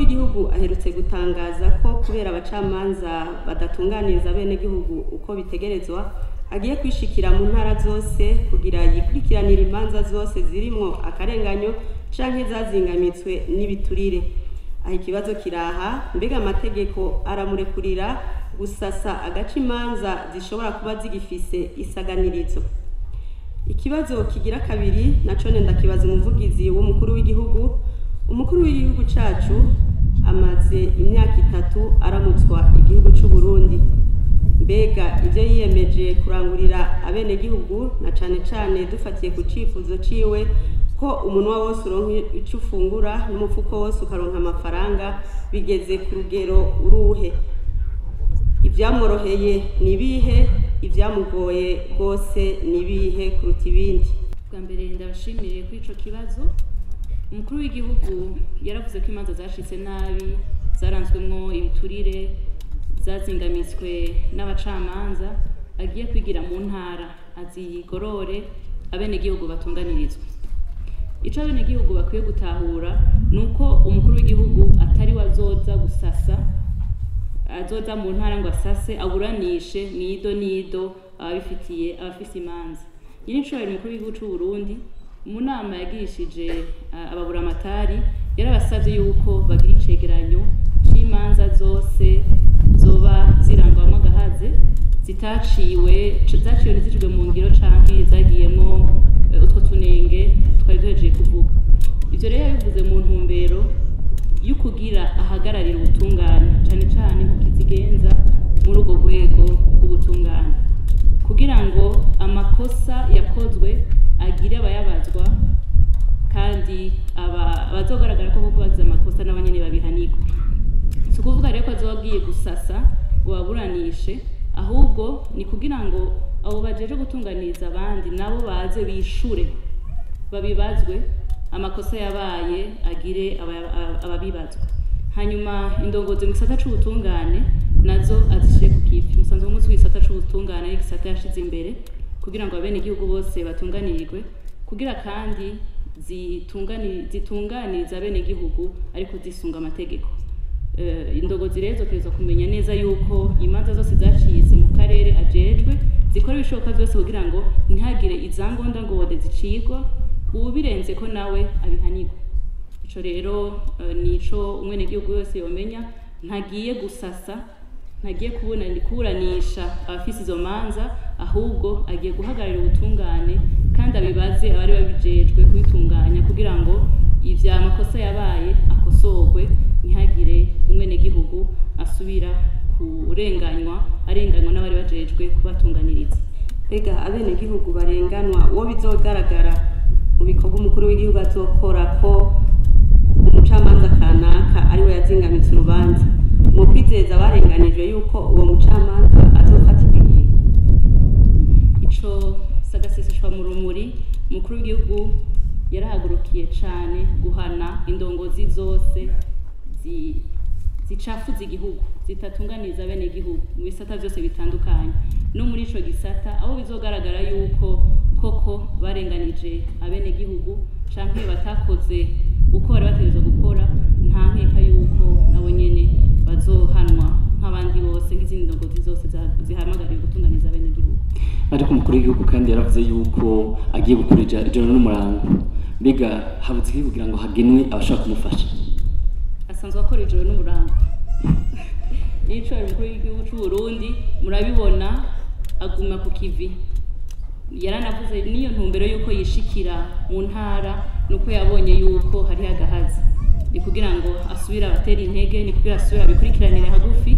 w'igihugu aherutse gutangaza ko kubera abacamanza badatunganiriza bene gihugu uko bitegerezwa agiye kwishikira mu ntara zose kugira yikurikiranire imanza zose zirimwo akarenganyo canke zazingamitswe n'ibiturire aho ikibazo kiraha mbega amategeko aramurekurira gusasa agaca imanza zishobora kuba zigifise isaganirizo ikibazo kigira kabiri naco nenda kibaza umuvugizi w'umukuru w'igihugu umukuru w'igihugu cacu amaze imyaka itatu aramutswa igihugu c'u Burundi mbega ivyo yiyemeje kurangurira abenegihugu na cane cane dufatiye ku cifuzo ciwe ko umunwa wose uronka ico ufungura n'umufuko wose ukaronka amafaranga bigeze ku rugero uruhe ivyamworoheye ni ibihe ivyamugoye rwose ni ibihe kuruta ibindi bwa mbere ndabashimiriye kuri ico kibazo umukuru w'igihugu yaravuze ko imanza zashitse nabi zaranzwemwo ibiturire zazingamitswe n'abacamanza agiye kwigira mu ntara azigorore abenegihugu batunganirizwa ico abenegihugu bakwiye gutahura ni uko umukuru w'igihugu atari we azoza gusasa azoza mu ntara ngo asase aburanishe nido nido ababifitiye abafise imanza nyir'incubahiro umukuru w'igihugu c'u Burundi mu nama yagirishije uh, ababuramatari yarabasavye yuko bagira icegeranyo c'imanza zose zoba zirangwamwo agahaze zitaciwe zaciwe ntizicirwe mu ngiro canke zagiyemwo uh, utwo tunenge twari duhejeje kuvuga ivyo rero yabivuze mu ntumbero y'ukugira ahagararira ubutungane cane cane nkukizigenza muri urwo rwego rw'ubutungane kugira ngo amakosa yakozwe agire abayabazwa kandi abazogaragara ko koko bagize amakosa nabo nyene babihanirwe si ukuvuga rero ko azoba agiye gusasa ngo baburanishe ahubwo ni kugira ngo abo bajeje gutunganiriza abandi nabo baze bishure babibazwe amakosa yabaye agire ababibazwa hanyuma indongozi mu gisata c'ubutungane nazo azishire ku kivi umusanzu w'umunsi w'igisata c'ubutungane ari igisata yashize imbere kugira ngo abenegihugu bose batunganirirwe kugira kandi zitunganiriza abenegihugu ariko zisunga amategeko indongozi rero zokerezwa kumenya neza yuko imanza zose zacitse mu karere ajejwe zikora ibishoboka byose kugira ngo ntihagire izangonda ngode zicigwa ubirenze ko nawe abihanirwa ico rero nico umwenegihugu wese yomenya ntagiye gusasa ntagiye kuburanisha abafise izo manza ahubwo agiye guhagararira ubutungane kandi abibaze abari babijejwe kubitunganya kugira ngo ivya makosa yabaye akosorwe ntihagire umwenegihugu asubira kurenganywa arenganywa n'abari bajejwe kubatunganiriza mbega abenegihugu barenganwa uwo bizogaragara mu bikorwa umukuru w'igihugu azokora ko umucamanza kanaka ariwe yazingamitse urubanza mu kwizeza barenganijwe yuko uwo mucamanza azofatirwa ingingo ico sagaseseshwa mu rumuri umukuru w'igihugu yarahagurukiye cane guhana indongozi zose zicafuza igihugu zitatunganiriza bene igihugu mu bisata vyose bitandukanye no muri ico gisata aho bizogaragara yuko koko barenganije abene gihugu canke batakoze uko bari bategerezwa gukora nta nkeka yuko nabo nyene bazohanwa nk'abandi bose nk'izindi ndongozi zose zihamagariwe gutunganiza bene gihugu ariko umukuru w'igihugu kandi yaravuze yuko agiye gukora ijoro n'umurango mbega habuze iki kugira ngo hagenwe abashaka kumufasha asanzwe akora ijoro n'umurango nico umukuru w'igihugu c'u Burundi murabibona aguma ku kivi yaranavuze niyo ntumbero yuko yishikira mu ntara nuko yabonye yuko hari agahazi ni kugira ngo asubire abatera intege ni kugira asubire abikurikiranire hagufi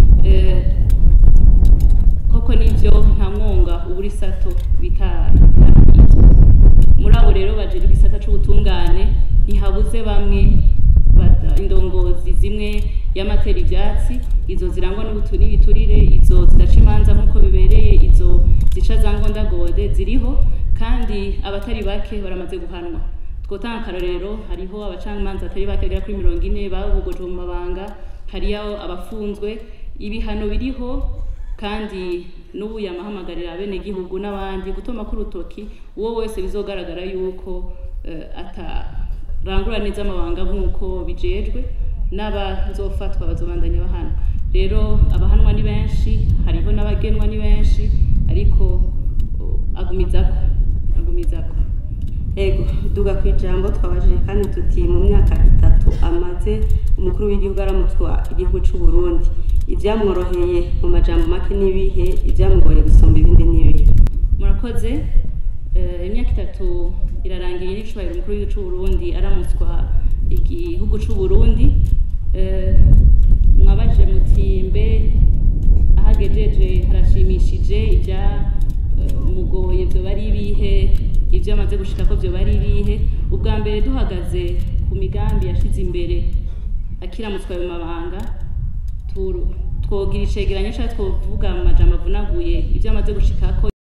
koko nivyo nta mwonga uburi sato bita muri abo rero bajeje igisata c'ubutungane ntihabuze bamwe indongozi zimwe y'amatera ivyatsi izo zirangwa n'ibiturire izo zidaca imanza nk'uko bibereye izo zica za ngondagode ziriho kandi abatari bake baramaze guhanwa twotanga akarorero hariho abacamanza atari bake bagera kuri mirongo ine babugoje mu mabanga hariyo abafunzwe ibihano biriho kandi n'ubu yamahamagarira abenegihugu n'abandi gutoma k'urutoki uwo wese bizogaragara yuko atarangura neza amabanga nk'uko bijejwe n'abazofatwa bazobandanya bahana rero abahanwa ni benshi hariho n'abagenwa ni benshi ariko uh, agumizako agumizako ego duga ku ijambo twabajije kandi tuti mu myaka itatu amaze umukuru w'igihugu aramutwa igihugu cy'u Burundi ibyamworoheye mu majambo make n'ibihe ibyamugoye gusumba ibindi n'ibihe murakoze Eh, imyaka itatu irarangiye n'icubahiro umukuru w'igihugu c'u Burundi aramutswa igihugu c'u Burundi Eh, mwabajije muti mbe ahagejeje harashimishije ibya eh, mugoye vyoba ari ibihe ivyo amaze gushikako vyoba ari ibihe ubwa mbere duhagaze ku migambi yashize imbere akiramutswa ayo mabanga turu- twogira icegeranyo canke twovuga mu majambo avunaguye ivyo amaze gushikako